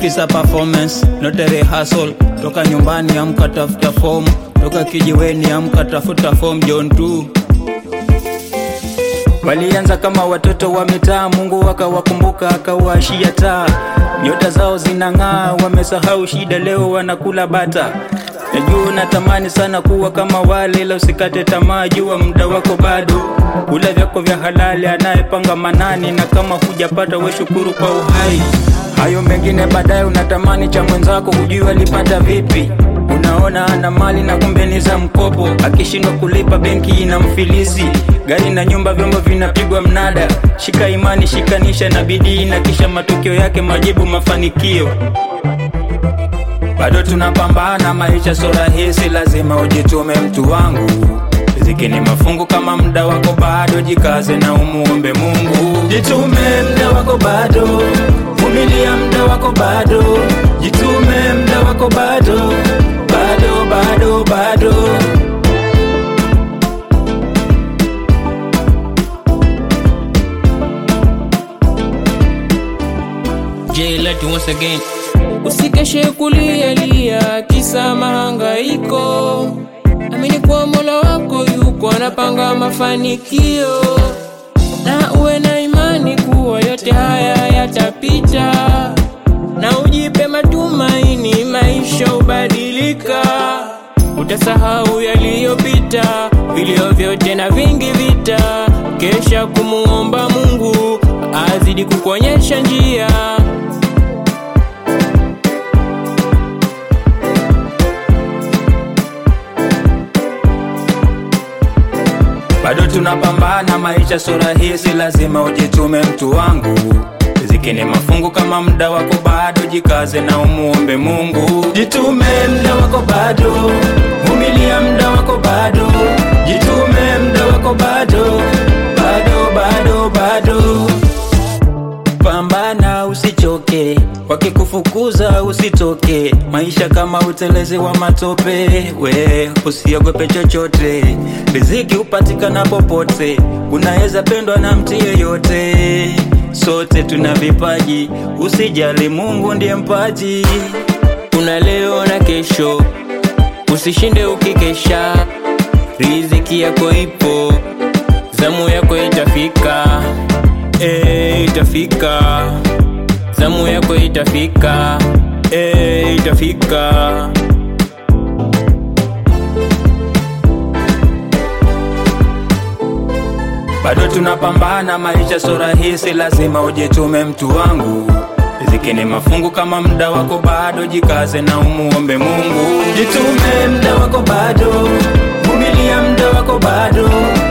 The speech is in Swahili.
Life is a performance, not a rehearsal. Toka nyumbani amka tafuta form, toka kijiweni amka tafuta form John 2 Walianza kama watoto wa mitaa, Mungu akawakumbuka akawashia taa. Nyota zao zinang'aa, wamesahau shida, leo wanakula bata. Najua natamani sana kuwa kama wale, ila usikate tamaa, jua muda wako bado. Kula vyako vya halali, anayepanga manani, na kama hujapata we shukuru kwa uhai. Hayo mengine baadaye, unatamani cha mwenzako, hujui alipata vipi. Unaona ana mali na kumbe ni za mkopo, akishindwa kulipa benki ina mfilizi. Gari na nyumba, vyombo vinapigwa mnada. Shika imani, shikanisha na bidii, na kisha matokeo yake majibu, mafanikio. Bado tunapambana, maisha so rahisi, lazima ujitume mtu wangu. Riziki ni mafungu, kama muda wako bado, jikaze na umuombe Mungu. Jitume, muda wako bado, vumilia, muda wako bado, jitume, muda wako bado, bado, bado, bado. J Let once again. Usikeshe kulialia kisa mahangaiko, amini kuwa Mola wako yuko anapanga mafanikio, na uwe na imani kuwa yote haya yatapita, na ujipe matumaini, maisha ubadilika. Utasahau yaliyopita, vilio vyote na vingi vita, kesha kumuomba Mungu azidi kukuonyesha njia. Bado tunapambana, maisha so rahisi, lazima ujitume mtu wangu. Riziki ni mafungu, kama muda wako bado, jikaze na umuombe Mungu. Jitume, muda wako bado, vumilia, muda wako bado, jitume, muda wako bado, bado, bado, bado. Pambana usichoke, wakikufukuza usitoke. Maisha kama utelezi wa matope, we usiogope chochote. Riziki hupatikana popote, unaweza pendwa na mtu yeyote. Sote tuna vipaji, usijali, Mungu ndiye mpaji. Kuna leo na kesho, usishinde ukikesha. Riziki yako ipo, zamu yako itafika, eh, itafika. Zamu yako itafika, eh, itafika. Bado tunapambana, maisha so rahisi, lazima ujitume mtu wangu. Riziki ni mafungu, kama muda wako bado, jikaze na umuombe Mungu. Jitume, muda wako bado, vumilia, muda wako bado,